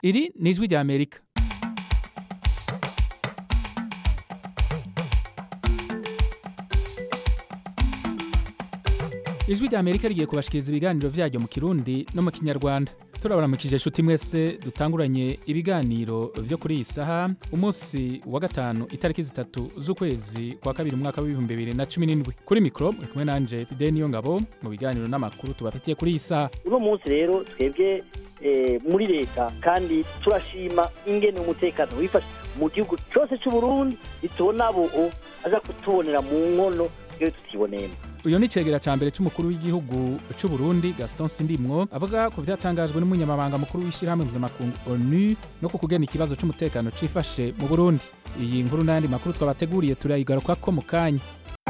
iri ni ijwi rya amerika ijwi rya amerika rigiye kubashikiriza ibiganiro vyaryo mu kirundi no mu kinyarwanda turabaramukije inshuti mwese dutanguranye ibiganiro vyo kuri iyi saha umunsi wa gatanu itariki zitatu z'ukwezi kwa kabiri umwaka w'ibihumbi bibiri na cumi n'indwi kuri mikoro muri kumwe nanje fideli niyo ngabo mu biganiro n'amakuru tubafitiye kuri iyi saha uno munsi rero twebwe eh, muri leta kandi turashima ingene umutekano wifashe mu gihugu cyose cy'u Burundi bitubona abo aza kutubonera mu nkono iyo tutiboneyemo uyu ni icegera ca mbere c'umukuru w'igihugu c'u Burundi Gaston Sindimwo avuga ku vyatangajwe n'umunyamabanga mukuru w'ishirahamwe mpuzamakungu ONU no ku kugena ikibazo c'umutekano cifashe mu Burundi iyi nkuru n'ayandi makuru twabateguriye turayigarukako mu kanya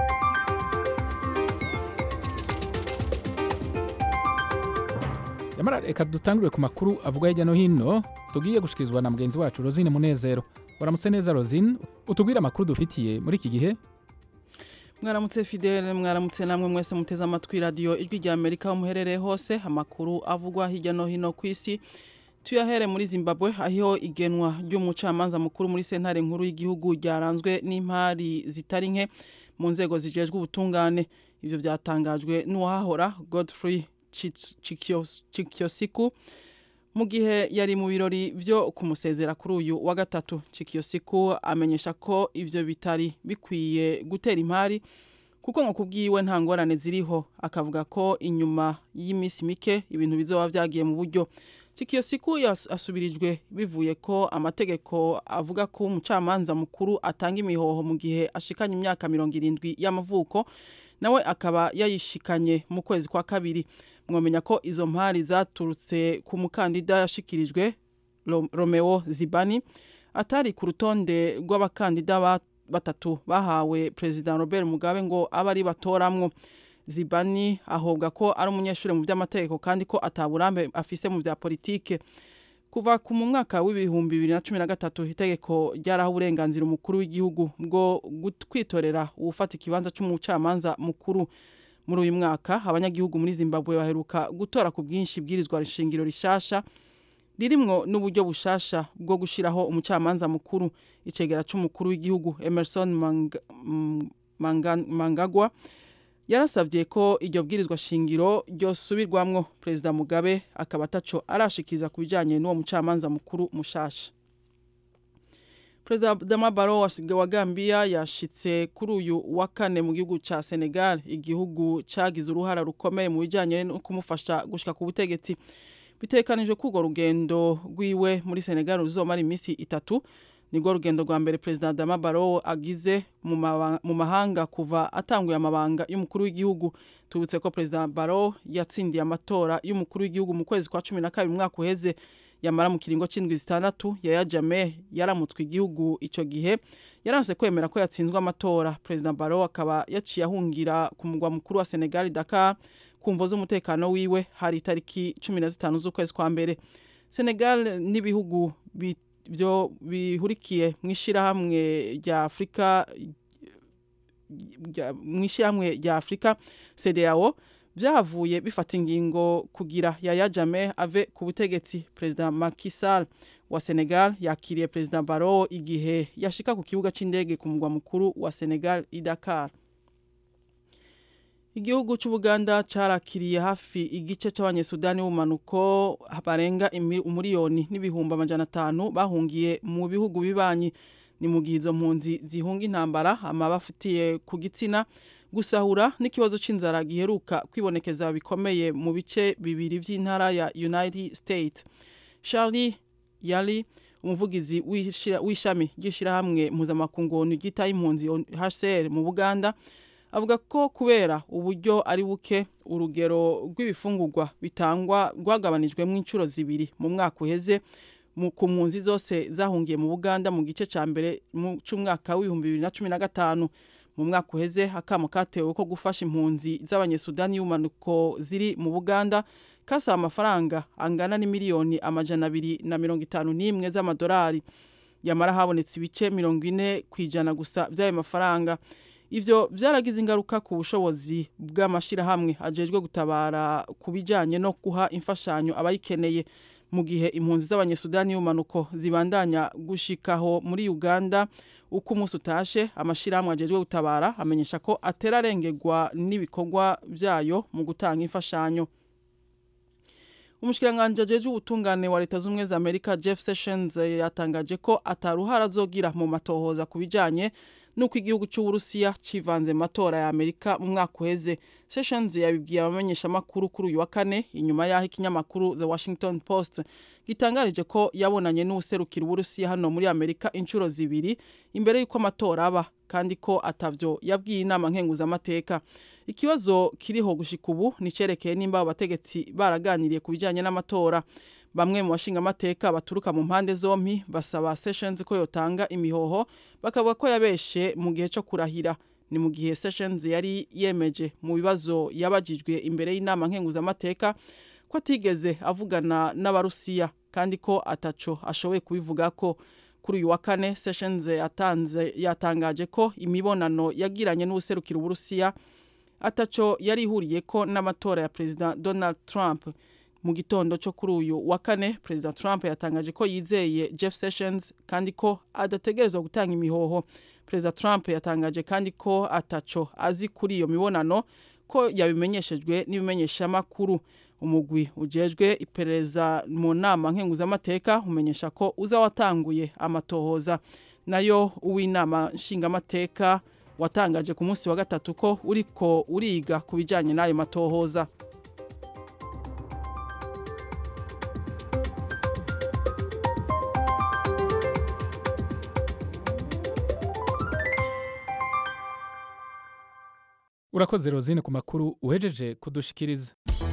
yamara reka dutangurire ku makuru avuga hirya no hino tugiye gushikirizwa na mugenzi wacu Rosine Munezero waramutse neza Rosine utubwire amakuru dufitiye muri iki gihe mwaramutse fidele mwaramutse namwe mwese muteze amatwi radiyo ijwi rya amerika aho muherereye hose amakuru avugwa hirya no hino ku isi tuyahere muri zimbabwe aho igenwa ry'umucamanza mukuru muri sentare nkuru y'igihugu ryaranzwe n'impari zitari nke mu nzego zijejwe ubutungane ibyo byatangajwe n'uwahahora godfrey chikyosiku mu gihe yari mu birori byo kumusezera kuri uyu wa gatatu cikiyosiku amenyesha ko ivyo bitari bikwiye gutera impari kuko ngo kubwiwe nta ngorane ziriho akavuga ko inyuma y'iminsi mike ibintu bizoba vyagiye mu buryo cikiyosiku asubirijwe bivuye ko amategeko avuga ko umucamanza mukuru atanga imihoho mu gihe ashikanye imyaka mirongo irindwi y'amavuko nawe akaba yayishikanye mu kwezi kwa kabiri mwamenya ko izo mpari zaturutse ku mukandida yashikirijwe Romeo Zibani atari ku rutonde rw'abakandida batatu bahawe President Robert Mugabe ngo abe ari batoramwo Zibani ahobwa ko ari umunyeshuri mu by'amategeko kandi ko ataburambe afise mu bya politike kuva ku mu mwaka w'ibihumbi bibiri na cumi na gatatu itegeko ryaraho uburenganzira umukuru w'igihugu bwo kwitorera uwufata ikibanza cy'umucamanza mukuru muri uyu mwaka abanyagihugu muri zimbabwe baheruka gutora ku bwinshi bwirizwa rishingiro rishasha ririmwo n'uburyo bushasha bwo gushyiraho umucamanza mukuru icegera c'umukuru w'igihugu emerson Mang Mang mangagwa yarasabye ko iryo bwirizwa shingiro ryosubirwamwo perezida mugabe akaba ataco arashikiza ku bijanye n'uwo mucamanza mukuru mushasha perezida Adama Barrow wa Gambia yashitse kuri uyu wa kane mu gihugu ca Senegal igihugu cagize uruhara rukomeye mu bijanye no kumufasha gushika ku butegetsi bitekanijwe ko urwo rugendo rwiwe muri Senegal ruzomara iminsi itatu nirwo rugendo rwa mbere perezida Adama Barrow agize mu mahanga kuva atanguye amabanga y'umukuru w'igihugu tubutse ko perezida Barrow yatsindiye amatora y'umukuru w'igihugu mu kwezi kwa cumi na kabiri umwaka uheze yamara mu kiringo c'indwi zitandatu yaya Jammeh yaramutswe igihugu ico gihe yaranse kwemera ko yatsinzwe amatora perezida Barrow akaba yaciye ahungira ku mugwa mukuru wa Senegal Dakar kumvo z'umutekano wiwe hari itariki cumi na zitanu z'ukwezi kwa mbere Senegal n'ibihugu byo bihurikiye mu ishirahamwe rya Afrika mu ishirahamwe rya Afrika CEDEAO byahavuye bifata ingingo kugira Yaya Jammeh ave ku butegetsi Perezida Macky Sall wa Senegal yakiriye Perezida Barrow igihe yashika ku kibuga c'indege ku mugwa mukuru wa Senegal i Dakar Igihugu c'Ubuganda carakiriye hafi igice c'abanyesudani b'umanuko barenga umuriyoni n'ibihumbi amajana atanu bahungiye mu bihugu bibanyi ni mu gihe izo mpunzi zihunga intambara amabafitiye ku gitsina gusahura n'ikibazo c'inzara giheruka kwibonekeza bikomeye mu bice bibiri vy'intara ya United States Charlie Yali umuvugizi w'ishami ry'ishirahamwe mpuzamakungu ryitaye impunzi HCR mu Buganda avuga ko kubera uburyo ari buke urugero rw'ibifungurwa bitangwa rwagabanijwemo inshuro zibiri mu mwaka uheze ku mpunzi zose zahungiye mu Buganda mu gice ca mbere c'umwaka w'ibihumbi bibiri na cumi na gatanu mu mwaka uheze akamo katewe ko gufasha impunzi z'abanyesudani y'umanuko ziri mu Buganda kasaba amafaranga angana n'imiliyoni amajana abiri na mirongo itanu n'imwe z'amadolari yamara habonetse ibice mirongo ine ku ijana gusa by'ayo mafaranga ivyo vyaragize ingaruka ku bushobozi bw'amashirahamwe ajejwe gutabara ku bijanye no guha imfashanyo abayikeneye mu gihe impunzi z'abanyesudani y'umanuko zibandanya gushikaho muri Uganda uko umunsi utashe amashirahamwe ajejwe gutabara amenyesha ko aterarengerwa n'ibikorwa vyayo mu gutanga imfashanyo Umushikiranganje ajejwe ubutungane wa leta z'ubumwe za Amerika Jeff Sessions yatangaje ko ataruhara azogira mu matohoza kubijanye nuko igihugu cy'Uburusiya civanze mu matora ya Amerika mu mwaka uheze Sessions yabibwiye abamenyesha makuru kuri uyu wa kane inyuma yaho ikinyamakuru The Washington Post gitangarije ko yabonanye n'userukira Uburusiya hano muri Amerika inshuro zibiri imbere yuko amatora aba kandi ko atavyo yabwiye inama nkenguza amateka ikibazo kiriho gushika ubu nicerekeye nimba abategetsi baraganiriye ku bijanye n'amatora bamwe mu bashinga amateka baturuka mu mpande zompi basaba Sessions ko yotanga imihoho bakavuga ko yabeshe mu gihe cyo kurahira ni mu gihe Sessions yari yemeje mu bibazo yabajijwe imbere y'inama nkenguza amateka ko atigeze avugana n'abarusiya kandi ko ataco ashoboye kubivuga ko kuri uyu wa kane Sessions yatanze yatangaje ko imibonano yagiranye n'userukira Uburusiya ataco yari ihuriye ko n'amatora ya President Donald Trump mu gitondo cyo kuri uyu wa kane President Trump yatangaje ko yizeye Jeff Sessions kandi ko adategerezwa gutanga imihoho President Trump yatangaje kandi ko ataco azi kuri iyo mibonano ko yabimenyeshejwe n'ibimenyeshamakuru umugwi ujejwe iperereza mu nama nkenguzamateka umenyesha ko uza watanguye amatohoza nayo uw'inama nshingamateka watangaje ku munsi wa gatatu ko uriko uriga ku bijyanye n'ayo matohoza urakoze rozine ku makuru uhejeje kudushikiriza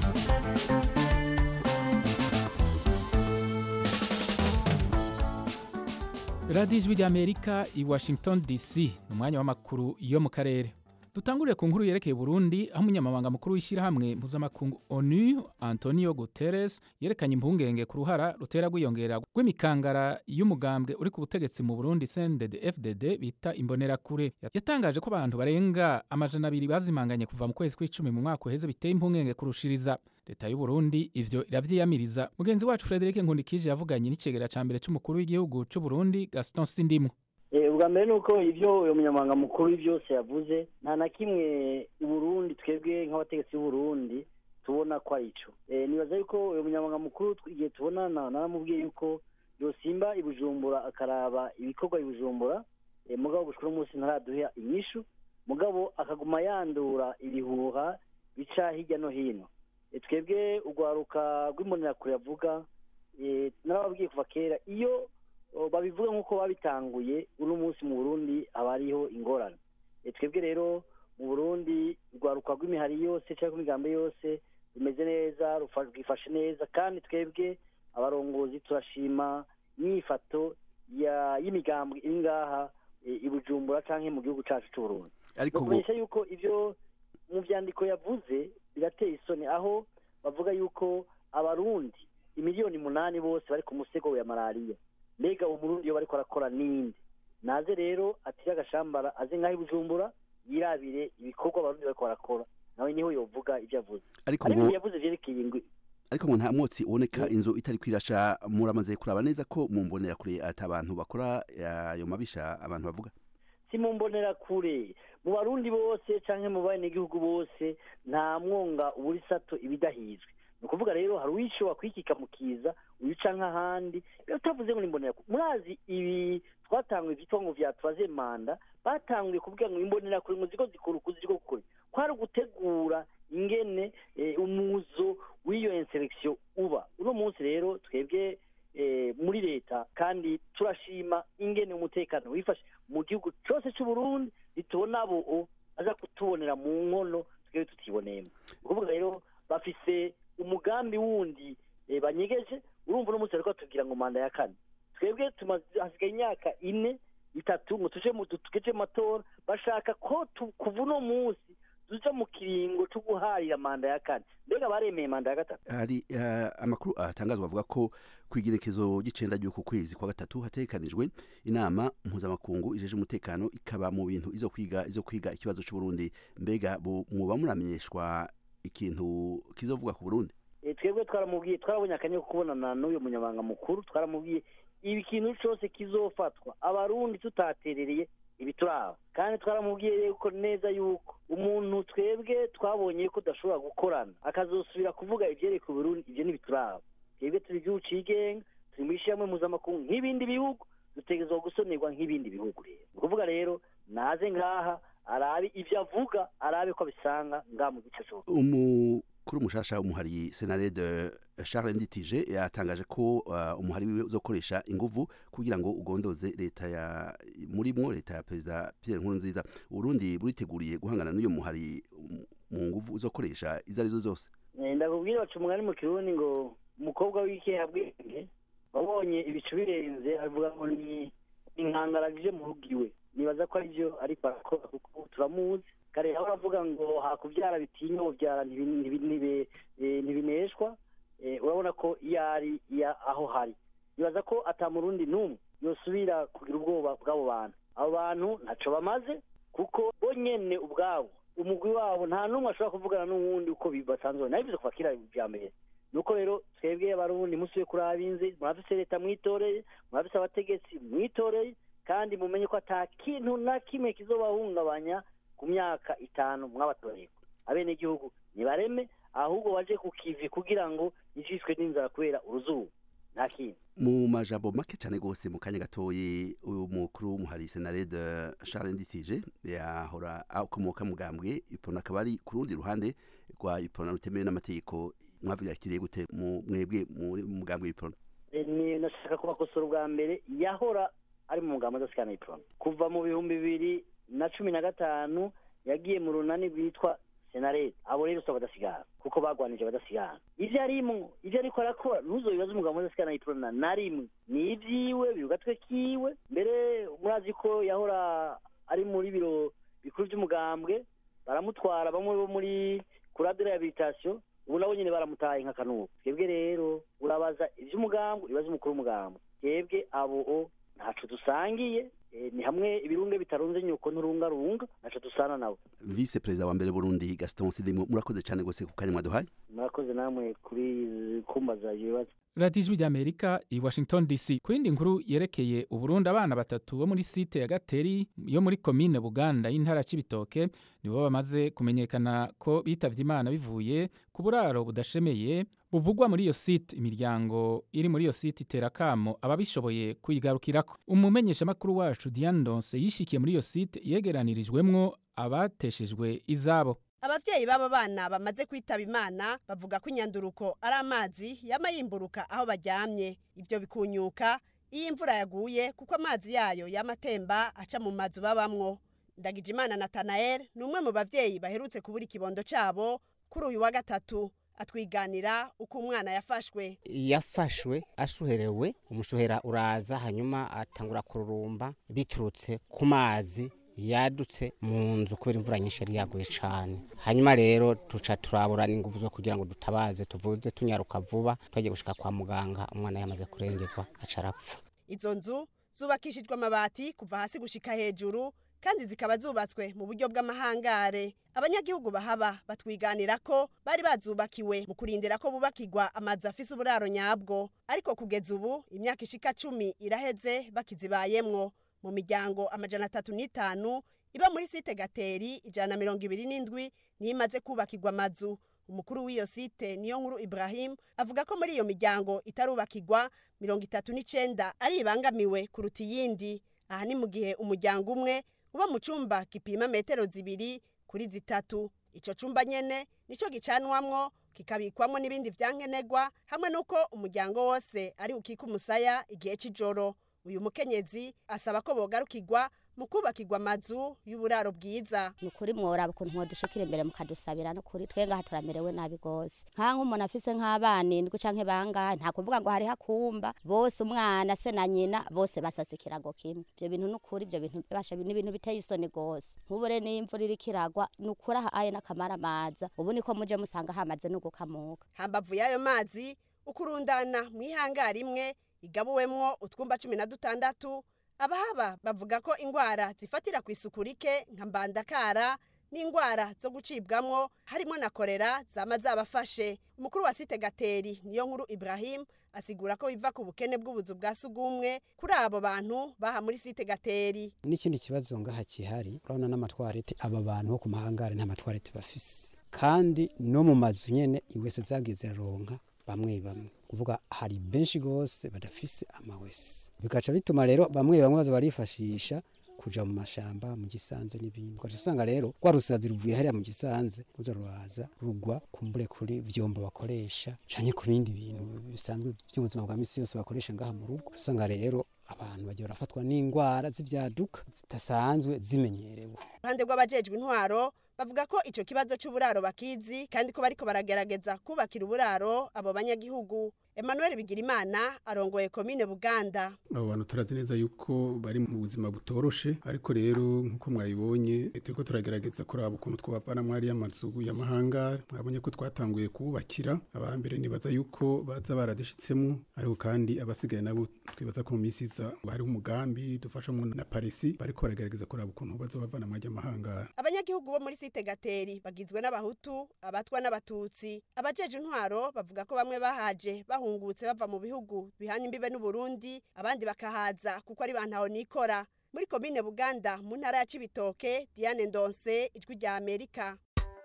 radiyo ijwi ry'amerika i washington dc ni umwanya w'amakuru yo mu karere dutangurire ku nkuru yerekeye Burundi aho umunyamabanga mukuru w'ishyirahamwe mpuzamakungu onu antonio guterres yerekanye impungenge ku ruhara rutera rwiyongera rw'imikangara y'umugambwe uri ku butegetsi mu burundi cndd fdd bita imbonerakure yatangaje ko abantu barenga amajana abiri bazimanganye kuva mu kwezi kw'icumi mu mwaka uheze biteye impungenge kurushiriza leta y'u Burundi ivyo iravyiyamiriza mugenzi wacu Frederic Nkundikije yavuganye n'icegera ca mbere c'umukuru w'igihugu c'u Burundi Gaston Sindimwo ubwa mbere ni uko ibyo uyu munyamabanga mukuru byose yavuze nta na kimwe i burundi twebwe nk'abategetsi b'uburundi tubona ko ari cyo nibaza yuko uyu munyamabanga mukuru igihe tubonana naramubwiye yuko yosimba i bujumbura akaraba ibikorwa i bujumbura mugabo gushika umunsi ntaraduha inyishu mugabo akaguma yandura ibihuha bica hirya no hino twebwe urwaruka rw'imbonerakure yavuga narababwiye kuva kera iyo babivuga nk'uko babitanguye uno munsi mu burundi haba hariho ingorane twebwe rero mu burundi urwaruka rw'imihari yose cyangwa imigambi yose rumeze neza rwifashe neza kandi twebwe abarongozi turashima imyifato y'imigambi iri ngaha i bujumbura cyangwa mu gihugu cyacu cy'uburundi kumenyesha yuko ibyo mu byandiko yavuze birateye isoni aho bavuga yuko abarundi imiliyoni umunani bose bari ku musego ya malariya mbega umurundi iyo bariko arakora ninde naze rero atire agashambara aze nk'aho ibujumbura yirabire ibikorwa abarundi bariko barakora nawe niho yovuga ibyo avuze ariko ngo ngo yavuze vyerekeye ingwi ariko ngo nta mwotsi uboneka inzu itari kwirasha muramaze kuraba neza ko mu mbonera kure ati abantu bakora ayo mabisha abantu bavuga si mu mbonerakure mu barundi bose canke mu banegihugu bose nta mwonga ubura isato ibidahizwe ni ukuvuga rero hari uwishoba kwikika mu kiza uyica nk'ahandi utavuze ngo ni imbonerakure murazi ibi twatanguye vyitwa ngo vya turaze manda batanguye kuvuga ngo imbonerakure ngo ziko zikora ukuzi ziko gukora kwari ugutegura ingene eh, umuzo w'iyo inselektion uba uno munsi rero twebwe eh, muri leta kandi turashima ingene umutekano wifashe mu gihugu cose c'uburundi ritubona abo aza kutubonera mu nkono twebwe tutiboneyemo ni ukuvuga rero bafise umugambi wundi eh, banyegeje urumva uno munsi bariko batubwira ngo manda ya kane twebwe tumaze hasigaye imyaka ine itatu ngo tuje mu tugeje mu matora bashaka ko tu- kuva uno munsi tuja mu kiringo co guharira manda ya kane mbega baremeye manda ya gatatu hari eh, amakuru atangazwa avuga ko ku igenekezo ry'icenda ry'uku kwezi kwa gatatu hategekanijwe inama mpuzamakungu ijeje umutekano ikaba mu bintu izo kwiga izo kwiga ikibazo c'uburundi mbega bu- muba muramenyeshwa ikintu kizovuga ku burundi Eh, twebwe twaramubwiye twarabonye akanya ko kubonana n'uyu munyamabanga mukuru twaramubwiye ibi kintu cyose kizofatwa abarundi tutaterereye ibituraba kandi twaramubwiye yuko neza yuko umuntu twebwe twabonye ko udashobora gukorana akazosubira kuvuga ibyereka uburundi ibyo ntibituraba twebwe turi igihugu cigenga turi muri ishyirahamwe mpuzamakungu nk'ibindi bihugu dutegerezwa gusonerwa nk'ibindi bihugu rero ni ukuvuga rero naze ngaha arabe ibyo avuga arabe ko abisanga ngaha mu gice cyose umukuru mushasha w'umuhari senarede charles nditije yatangaje ko uh, umuhari wiwe uzokoresha inguvu kugira ngo ugondoze leta ya murimwo leta ya perezida pierre nkurunziza urundi buriteguriye guhangana n'uyo muhari um, mu nguvu uzokoresha izo arizo zose Eh, ndakubwira baca umugani mu kirundi ngo umukobwa w'ikehabwenge wabonye ibicu birenze avuga ngo ni inkangaragije mu rugo iwe nibaza ko aribyo ariko arakora kuko turamuzi kare aho aravuga ngo hakubyara bitinya ubyara ntibi- ntibi- ntibi- eh, ntibineshwa Eh, urabona ko iyo ari iya aho hari nibaza ko atamurundi n'umwe yosubira kugira ubwoba bw'abo bantu abo bantu ntaco bamaze kuko bo nyene ubwabo umugwi wabo nta n'umwe ashobora kuvugana n'uwundi uko bi- basanzwe nabivuze kuva kera bya mbere nuko rero twebwe abarundi musubiye kuri abinzi murafise leta mwitoreye murafise abategetsi mwitoreye kandi mumenye ko ata kintu na kimwe kizobahungabanya ku myaka itanu mwabatoreye abenegihugu nibareme ahubwo baje ku kivi kugira ngo ijishwe n'inzara kubera uruzuba nta kindi mu majambo make cyane rwose mu kanya gatoyi umukuru w'umuhari senarede charles nditije yahora akomoka mugambwe ipona akaba ari ku rundi ruhande rwa ipona rutemewe n'amategeko mwavyakiriye gute mu mwebwe muri mu mugambwe w'ipona Eh, ni nashaka kubakosora ubwa mbere yahora ari mu mugambo adasikana iprona kuva mu bihumbi bibiri na cumi na gatanu yagiye mu runani rwitwa senarete abo rero usaba badasigana kuko bagwanije badasigana ivyo arimwo ivyo ariko arakora ntuzobibaze umugambo adasikana iprona na rimwe ni ivyiwe biri ku gatwe kiwe mbere murazi ko yahora ari muri biro bikuru vy'umugambwe baramutwara bamwe bo muri kurade rehabilitation ubu nabo nyene baramutaye nka kanubu twebwe rero urabaza ivy'umugambo uribaza umukuru w'umugambo twebwe abo o ntaco dusangiye eh, ni hamwe ibirunge bitarunze nyuko nturungarunga ntaco dusana nabo vice perezida wa mbere burundi gaston sidimo murakoze cyane rwose ku kanya mwaduhaye murakoze namwe kuri kumbaza ibibazo radiyo ijwi ry'amerika i washington dc ku yindi nkuru yerekeye uburundi abana batatu bo muri site ya gateri yo muri komine buganda y'intara ya cibitoke nibo bamaze kumenyekana ko bitavye imana bivuye ku buraro budashemeye buvugwa muri iyo site imiryango iri muri iyo site itera kamo ababishoboye kuyigarukirako umumenyeshamakuru wacu diane ndonse yishikiye muri iyo site yegeranirijwemwo abateshejwe izabo abavyeyi b'abo bana bamaze kwitaba imana bavuga ko inyanduruko ari amazi yama yimburuka aho baryamye ivyo bikunyuka iyo imvura yaguye kuko amazi yayo yama atemba aca mu mazu babamwo ndagijimana natanael ni umwe mu bavyeyi baherutse kubura ikibondo cabo kuri uyu wa gatatu atwiganira uko umwana yafashwe yafashwe ashuherewe umushuhera uraza hanyuma atangura kururumba biturutse ku mazi yadutse mu nzu kubera imvura nyinshi yari yaguye cyane hanyuma rero tuca turabura n'ingufu zo kugira ngo dutabaze tuvuze tunyaruka vuba twagiye gushika kwa muganga umwana yamaze kurengerwa aca arapfa izo nzu zubakishijwe amabati kuva hasi gushika hejuru kandi zikaba zubatswe mu buryo bw'amahangare abanyagihugu bahaba batwiganira ko bari bazubakiwe mu kurindira ko bubakirwa amazu afise uburaro nyabwo ariko kugeza ubu imyaka ishika cumi iraheze bakizibayemwo mu miryango amajana atatu n'itanu iba muri site gateri ijana na mirongo ibiri n'indwi niyo imaze kubakirwa amazu umukuru w'iyo site niyo nkuru ibrahim avuga ko muri iyo miryango itarubakirwa mirongo itatu n'icenda ari ibangamiwe kuruta iyindi aha ni mu gihe umuryango umwe uba mu cumba gipima metero zibiri kuri zitatu ico cumba nyene nico gicanwamwo kikabikwamwo n'ibindi vyankenerwa hamwe n'uko umuryango wose ari ukika umusaya igihe c'ijoro uyu mukenyezi asaba ko bogarukirwa mu kubakirwa amazu y'uburaro bwiza ni ukuri mworaba ukuntu mwodushikira imbere mukadusabira no kuri twe ngaha turamerewe nabi gose nka nk'umuntu afise nk'abana indwi canke bangahe nta kuvuga ngo hariho akumba bose umwana se na nyina bose basasa ikirago kimwe ivyo bintu ni ukuri ivyo bintu basha ni ibintu biteye isoni gose nk'ubu rero niyo imvura iriko iragwa ni ukuri aha aye n'akamaramaza ubu niko muje musanga hamaze no gukamuka hambavu y'ayo mazi ukurundana mw'ihangari imwe igabuwemwo utwumba cumi na dutandatu abahaba bavuga ko ingwara zifatira ku isuku rike nka mbandakara n'indwara zo gucibwamwo harimo na korera zama zabafashe umukuru wa site gateri niyo nkuru ibrahim asigura ko biva ku bukene bw'ubuzu bwa sugumwe kuri abo bantu baha muri site gateri n'ikindi kibazo ngaha kihari urabona n'amatwarete aba bantu bo ku mahangare nta matwarete bafise kandi no mu mazu nyene iwese zageze ronka bamwe bamwe kuvuga hari benshi gose badafise amawese bigaca bituma rero bamwe bamwe baza barifashisha kuja mu mashamba mu gisanze n'ibindi ugaca usanga rero rwa rusazi ruvuye hariya mu gisanze ruza ruraza rugwa kumbure kuri vyombo bakoresha canke ku bindi bintu bisanzwe by'ubuzima bwa misi yose bakoresha ngaha mu rugo usanga rero abantu bagiye barafatwa n'indwara z'ivyaduka zidasanzwe zimenyerewe ruhande rw'abajejwe intwaro bavuga ko ico kibazo c'uburaro bakizi kandi ko bariko baragerageza kubakira uburaro abo banyagihugu Emmanuel Bigirimana arongoye komine Buganda abo bantu turazi neza yuko bari mu buzima butoroshe ariko rero nk'uko mwabibonye turiko turagerageza kuraba ukuntu twabavana mwari y'amazu y'amahanga mwabonye ko twatanguye kububakira abambere nibaza yuko baza baradishitsemo ariko kandi abasigaye nabo twibaza ko mu minsi iza hariho umugambi dufashamwo na parisi bariko baragerageza kuraba ukuntu bazobavana mwari y'amahanga abanyagihugu bo muri site gateri bagizwe n'abahutu abatwa n'abatutsi abajeje intwaro bavuga ko bamwe bahaje bahungutse bava mu bihugu bihana imbibe n'uburundi abandi bakahaza kuko ari bantaho nikora muri komine buganda mu ntara ya cibitoke diane ndonse ijwi rya amerika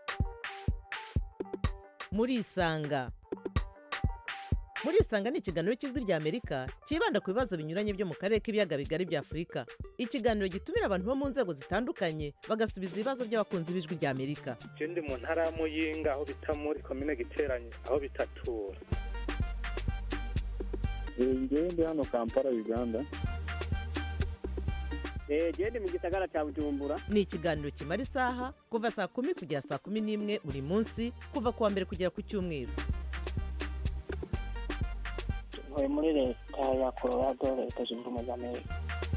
murisanga murisanga ni ikiganiro cy'ijwi rya amerika cyibanda ku bibazo binyuranye byo mu karere k'ibiyaga bigari bya afurika ikiganiro gitumira abantu bo mu nzego zitandukanye bagasubiza ibibazo by'abakunzi b'ijwi rya amerika je ndi mu ntara ya muyinga aho bita muri komine giteranye aho bitatura ngewe ndi hano kampala uganda gende mu gisagara cya bujumbura ni ikiganiro kimara isaha kuva saa kumi kugera saa kumi n'imwe buri munsi kuva ku wa mbere kugera ku cyumweru ntuye muri leta ya colorado leta zunze ubumwe za amerika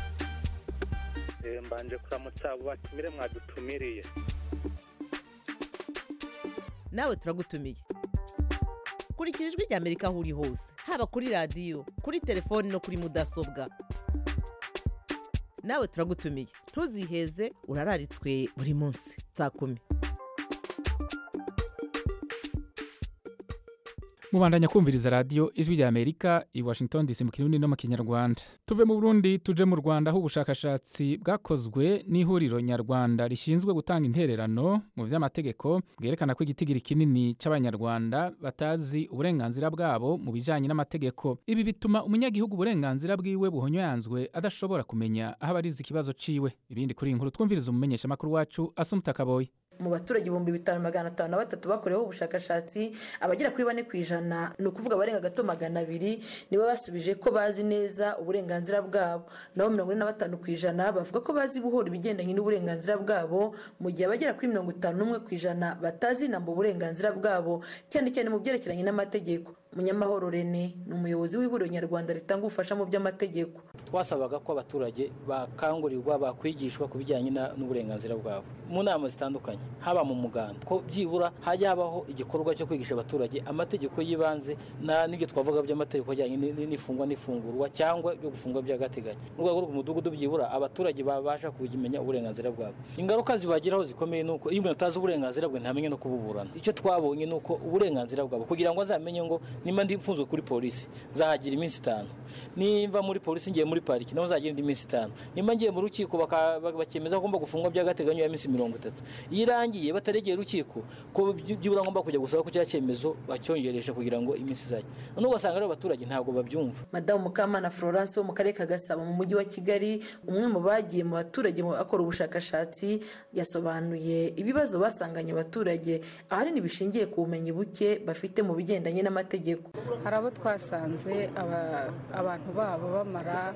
Eh, mbanje kuramutsa abo batumire mwadutumiriye nawe turagutumiye kurikira ijwi rya amerika aho uri hose haba kuri radiyo kuri telefoni no kuri mudasobwa nawe turagutumiye ntuziheze urararitswe buri munsi saa kumi mubandanya kumviriza radiyo ijwi rya amerika i washington dc mu kirundi no mu kinyarwanda tuve mu burundi tuje mu rwanda aho ubushakashatsi bwakozwe n'ihuriro nyarwanda rishinzwe gutanga intererano mu by'amategeko bwerekana ko igitigiri kinini cy'abanyarwanda batazi uburenganzira bwabo mu bijyanye n'amategeko ibi bituma umunyagihugu uburenganzira bwiwe buhonyanzwe adashobora kumenya aho abariza ikibazo ciwe ibindi kuri iyi nkuru twumviriza umumenyeshamakuru wacu asumuta kaboyi mu baturage ibihumbi bitanu magana atanu na batatu bakoreweho ubushakashatsi abagera kuri bane ku ijana ni ukuvuga abarenga gato magana abiri nibo basubije ko bazi neza uburenganzira bwabo naho mirongo ine na batanu ku ijana bavuga ko bazi buhoro ibigendanye n'uburenganzira bwabo mu gihe abagera kuri mirongo itanu n'umwe ku ijana batazi inamba uburenganzira bwabo cyane cyane mu byerekeranye n'amategeko munyamahoro rene ni umuyobozi w'ihuriro nyarwanda ritanga ubufasha mu by'amategeko twasabaga ko abaturage bakangurirwa bakwigishwa ku bijyanye n'uburenganzira bwabo mu nama zitandukanye haba mu muganda ko byibura hajya habaho igikorwa cyo kwigisha abaturage amategeko y'ibanze n'ibyo twavuga by'amategeko ajyanye n'ifungwa n'ifungurwa cyangwa byo gufungwa by'agateganyo mu rwego rw'umudugudu byibura abaturage babasha kumenya uburenganzira bwabo ingaruka zibagiraho zikomeye ni uko iyo umuntu atazi uburenganzira bwe ntamenye no kububurana icyo twabonye ni uko uburenganzira bwabo kugira ngo azamenye ngo nimba ndi mfunzwe kuri polisi nzahagira iminsi itanu nimba muri polisi ngiye muri pariki naho nzagira indi minsi itanu nimba ngiye mu rukiko bakemeza ko ngomba gufungwa by'agateganyo ya minsi mirongo itatu iyo irangiye bataregeye urukiko ko byibura ngomba kujya gusaba ko cya cyemezo bacyongeresha kugira ngo iminsi izajye noneho ugasanga rero abaturage ntabwo babyumva madamu mukamana florence wo mu karere ka gasabo mu mujyi wa kigali umwe mu bagiye mu baturage akora ubushakashatsi yasobanuye ibibazo basanganye abaturage ahanini bishingiye ku bumenyi buke bafite mu bigendanye n'amategeko hari abo twasanze abantu babo bamara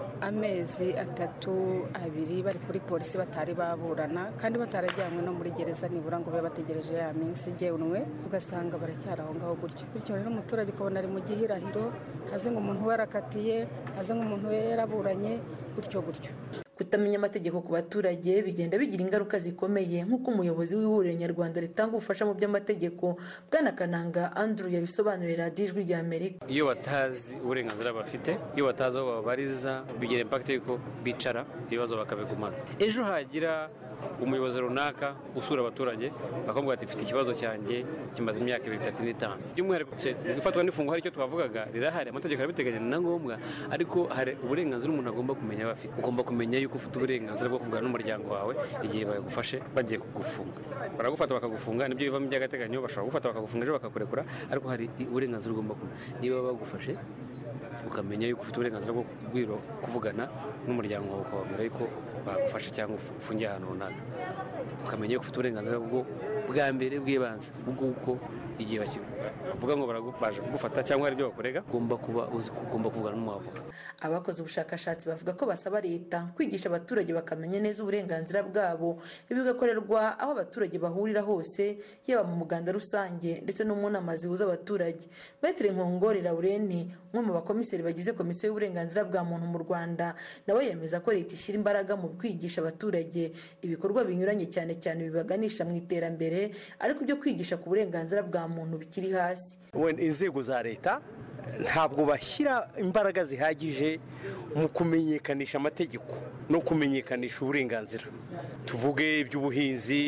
amezi atatu abiri bari kuri polisi batari baburana kandi batarajyanywe no muri gereza nibura ngo babe bategereje ya minsi igenwe ugasanga baracyari aho ngaho gutyo bityo rero umuturage ukabona ari mu gihirahiro haze ngo umuntu we arakatiye haze ngo umuntu we yaraburanye gutyo gutyo ku kutamenya amategeko ku baturage bigenda bigira ingaruka zikomeye nk'uko umuyobozi w'ihuriro nyarwanda ritanga ubufasha mu by'amategeko bwana kananga andrew yabisobanurira radiyo ijwi rya amerika iyo batazi uburenganzira bafite iyo batazi aho babariza bigira impakiti y'uko bicara ibibazo bakabigumana ejo hagira umuyobozi runaka usura abaturage bakamubwira ati mfite ikibazo cyanjye kimaze imyaka ibiri itatu n'itanu by'umwihariko ifatwa n'ifungo hari icyo twavugaga rirahari amategeko arabiteganya ni na ngombwa ariko hari uburenganzira umuntu agomba kumenya aba afite ugomba kumenya yuko ufite uburenganzira bwo kuvugana n'umuryango wawe igihe bagufashe bagiye kugufunga baragufata bakagufunga nibyo bivamo iby'agateganyo bashobora kugufata bakagufunga ejo bakakurekura ariko hari uburenganzira ugomba kumenya niba bagufashe ukamenya yuko ufite uburenganzira bwo kuvugana n'umuryango wawe ukababwira yuko bagufasha cyangwa ufungiye ahantu runaka ukamenya yuko ufite uburenganzira bwo bwa mbere bw'ibanze bw'uko igihe bavuga ngo baje kugufata cyangwa hari ibyo bakorega ugomba kuba uzi ko ugomba kuvugana n'umwavoka abakoze ubushakashatsi bavuga ko basaba leta kwigisha abaturage bakamenya neza uburenganzira bwabo ibi bigakorerwa aho abaturage bahurira hose yaba mu muganda rusange ndetse no mu nama zihuza abaturage metero nkongore laureni umwe mu bakomiseri bagize komisiyo y'uburenganzira bwa muntu mu rwanda nawe yemeza ko leta ishyira imbaraga mu kwigisha abaturage ibikorwa binyuranye cyane cyane bibaganisha mu iterambere ariko ibyo kwigisha ku burenganzira bwa muntu bikiri hasi inzego za leta ntabwo bashyira imbaraga zihagije mu kumenyekanisha amategeko no kumenyekanisha uburenganzira tuvuge iby'ubuhinzi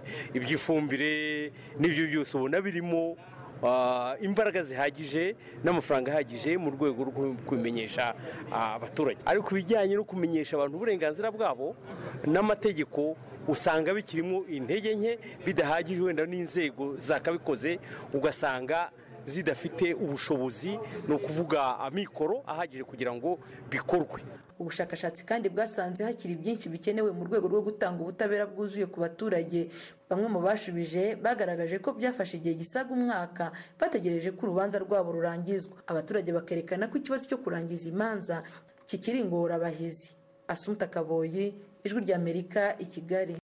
iby'ifumbire n'ibyo byose ubona birimo imbaraga zihagije n'amafaranga ahagije mu rwego rwo kubimenyesha abaturage ariko ibijyanye no kumenyesha abantu uburenganzira bwabo n'amategeko usanga bikirimo intege nke bidahagije wenda n'inzego zakabikoze ugasanga zidafite ubushobozi ni ukuvuga amikoro ahagije kugira ngo bikorwe ubushakashatsi kandi bwasanze hakiri byinshi bikenewe mu rwego rwo gutanga ubutabera bwuzuye ku baturage bamwe mu bashubije bagaragaje ko byafashe igihe gisaga umwaka bategereje ko urubanza rwabo rurangizwa abaturage bakerekana ko ikibazo cyo kurangiza imanza kikiri ingorabahizi asumuta kaboyi ijwi ry'amerika i kigali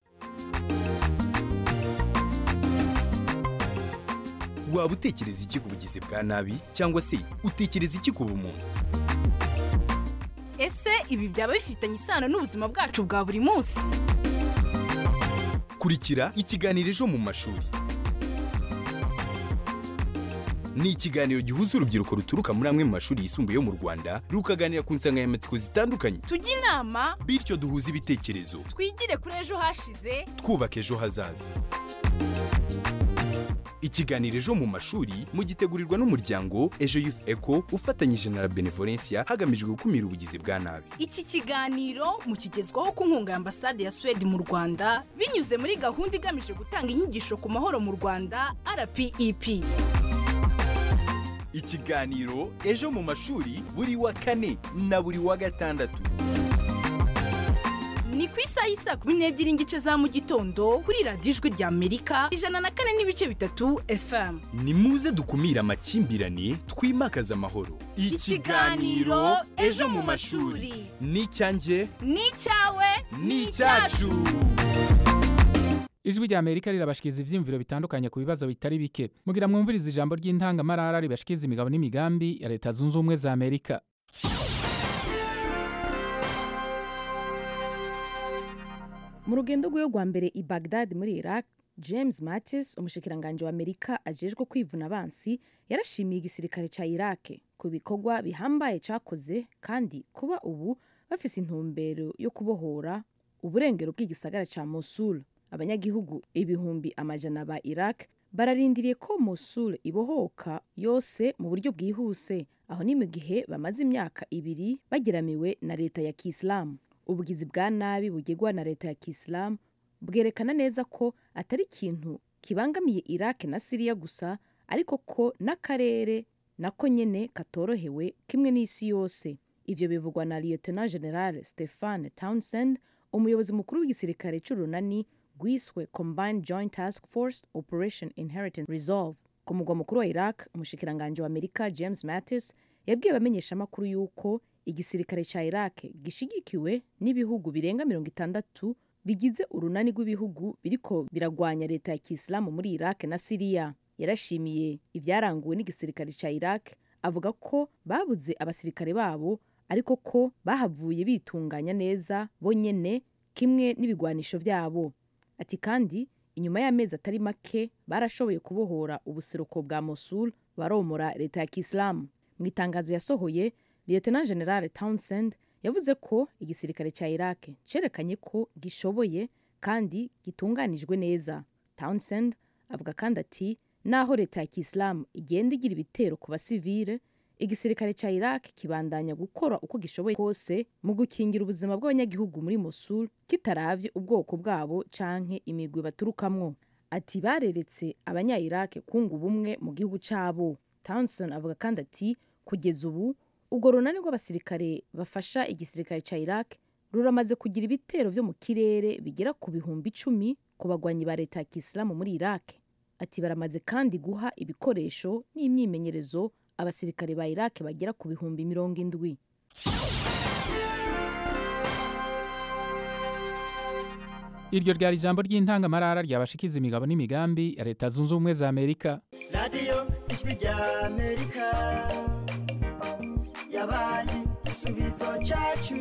waba utekereza iki ku bugizi bwa nabi cyangwa se utekereza iki ku bumuntu ese ibi byaba bifitanye isano n'ubuzima bwacu bwa buri munsi kurikira ikiganiro ejo mu mashuri ni ikiganiro gihuza urubyiruko ruturuka muri amwe mu mashuri yisumbuye yo mu rwanda rukaganira ku nsanganyamatsiko zitandukanye tujye inama bityo duhuze ibitekerezo twigire kuri ejo hashize twubaka ejo hazaza ikiganiro ejo mu mashuri mugitegurirwa n'umuryango ejo youth eco ufatanyije na la benevolencia hagamijwe gukumira ubugizi bwa nabi iki kiganiro mukigezwaho ku nkunga ya ambasade ya suwede mu rwanda binyuze muri gahunda igamije gutanga inyigisho ku mahoro mu rwanda rpep ikiganiro ejo mu mashuri buri wa kane na buri wa gatandatu ni ku isaha y'isa kumi n'ebyiri n'igice za mu gitondo kuri radiyo ijwi rya amerika ijana na kane n'ibice bitatu fm ni muze dukumire amakimbirane twimakaze amahoro ikiganiro ejo mu mashuri ni icyanjye ni icyawe ni icyacu ijwi rya amerika rirabashikiriza ibyiyumviro bitandukanye ku bibazo bitari bike mugira mwumvirize ijambo ry'intangamarara ribashikiriza imigabo n'imigambi ya leta zunze ubumwe za amerika mu rugendo rw'iyo rwa mbere i bagdad muri iraq james mattis umushikiranganji wa amerika ajejwe kwivuna abansi yarashimiye igisirikare ca iraq ku bikorwa bihambaye cakoze kandi kuba ubu bafise intumbero yo kubohora uburengero bw'igisagara ca mosul abanyagihugu ibihumbi amajana ba iraq bararindiriye ko mosul ibohoka yose mu buryo bwihuse aho ni mu gihe bamaze imyaka ibiri bageramiwe na leta ya kisilamu ubugizi bwa nabi bugegwa na leta ya kisilamu bwerekana neza ko atari ikintu kibangamiye iraq na siriya gusa ariko ko n'akarere nako nyene katorohewe kimwe n'isi yose ivyo bivugwa na lieutenant general stefan townsend umuyobozi mukuru w'igisirikare c'urunani rwiswe combined joint task force operation inheritance resolve ku mugwa mukuru wa iraq umushikiranganji wa amerika james mattis yabwiye abamenyeshamakuru yuko igisirikare ca iraq gishigikiwe n'ibihugu birenga mirongo itandatu bigize urunani rw'ibihugu biriko biragwanya leta ya kisilamu muri iraq na siriya yarashimiye ivyaranguwe n'igisirikare ca iraq avuga ko babuze abasirikare babo ariko ko bahavuye bitunganya neza bonyene kimwe n'ibigwanisho vyabo ati kandi inyuma y'amezi atari make barashoboye kubohora ubuseruko bwa mosul baromora leta ya kisilamu mu itangazo yasohoye lieutenant general townsend yavuze ko igisirikare cya iraq cerekanye ko gishoboye kandi gitunganijwe neza townsend avuga kandi ati naho leta ya kisilamu igenda igira ibitero ku basivile igisirikare cya iraq kibandanya gukora uko gishoboye kose mu gukingira ubuzima bw'abanyagihugu muri mosul kitaravye ubwoko bwabo canke imigwi baturukamwo ati bareretse abanya iraq kunga ubumwe mu gihugu cabo townsend avuga kandi ati kugeza ubu ubwo runani rw'abasirikare bafasha igisirikare cya iraq ruramaze kugira ibitero vyo mu kirere bigera ku bihumbi icumi ku bagwanyi ba leta ya kisilamu muri iraq ati baramaze kandi guha ibikoresho n'imyimenyerezo abasirikare ba iraq bagera ku bihumbi mirongo indwi iryo ryari ijambo ry'intangamarara ryabashikiza imigabo n'imigambi ya leta zunze ubumwe za amerika radiyo ijwi rya amerika yabaye igisubizo cyacu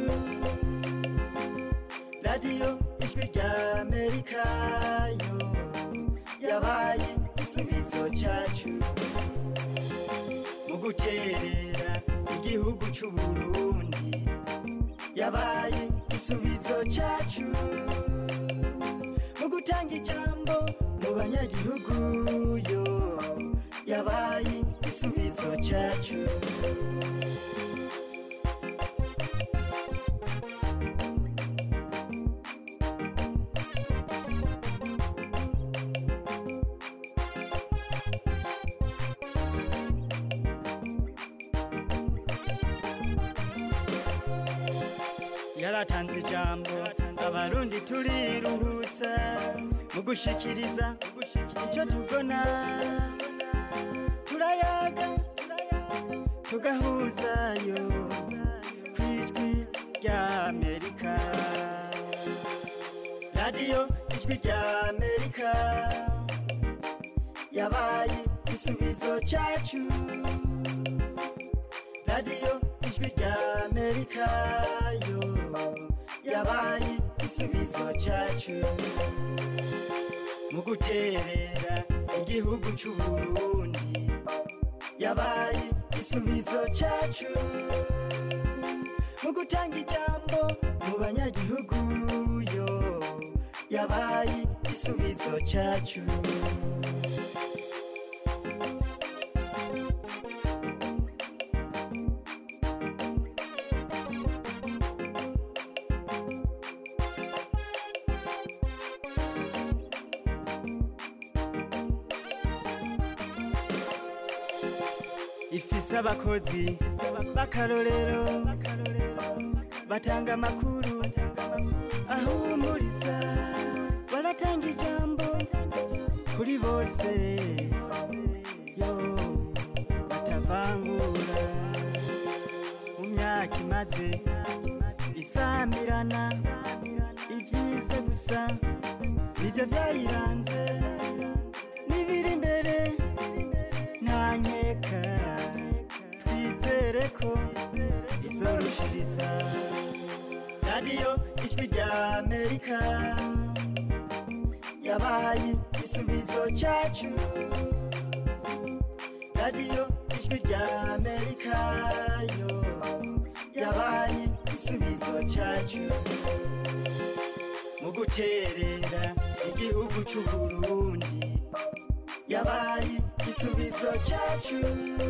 radiyo ijwi rya amerika yo yabaye igisubizo cyacu mu guterera igihugu cy'u burundi yabaye igisubizo cyacu mu gutanga ijambo mu banyagihugu yo yabaye igisubizo cyacu yaratanze ijambo abarundi turiruhutsa mu gushikiriza icyo tubona turayaga tugahuzayo ku ijwi rya amerika radiyo ijwi rya amerika yabaye igisubizo cyacu radiyo ijwi rya amerika yo yabaye igisubizo cyacu mu guterera igihugu cy'u burundi yabaye igisubizo cyacu mu gutanga ijambo mu banyagihugu yo yabaye igisubizo cyacu ifise abakozi b'akarorero batanga amakuru ahumuriza baratanga ijambo kuri bose yo batavangura mu myaka imaze isamirana ibyiza gusa nibyo byayiranze n'ibiri imbere nta nkeka twizere ko izorushiriza radiyo ijwi rya amerika yabaye igisubizo cyacu radiyo ijwi rya amerika yo yabaye igisubizo cyacu mu guterera igihugu cy'u burundi yabaye igisubizo cyacu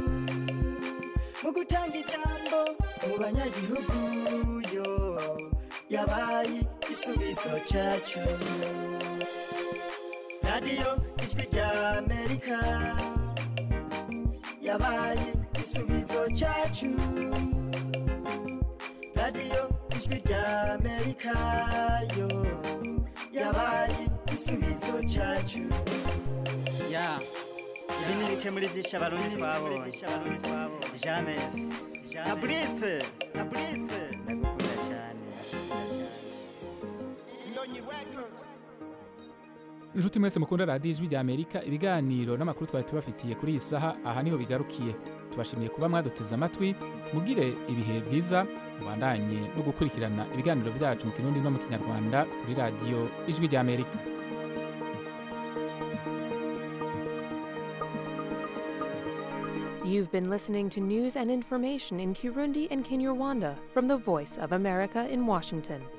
mu gutanga ijambo mu banyagihugu yo yabaye igisubizo cyacu radiyo ijwi rya amerika yabaye igisubizo cyacu radiyo ijwi rya amerika yo yabaye igisubizo cyacu ya ibi ni bike muri byinshi abarundi twabonye james na burise na burise ndagukunda cyane inshuti mwese mukunda radiyo ijwi rya amerika ibiganiro n'amakuru twari tubafitiye kuri iyi saha aha niho bigarukiye tubashimiye kuba mwaduteze amatwi mugire ibihe byiza mubandanye no gukurikirana ibiganiro byacu mu kirundi no mu kinyarwanda kuri radiyo ijwi rya amerika You've been listening to news and information in Kirundi and Kinyarwanda from the Voice of America in Washington.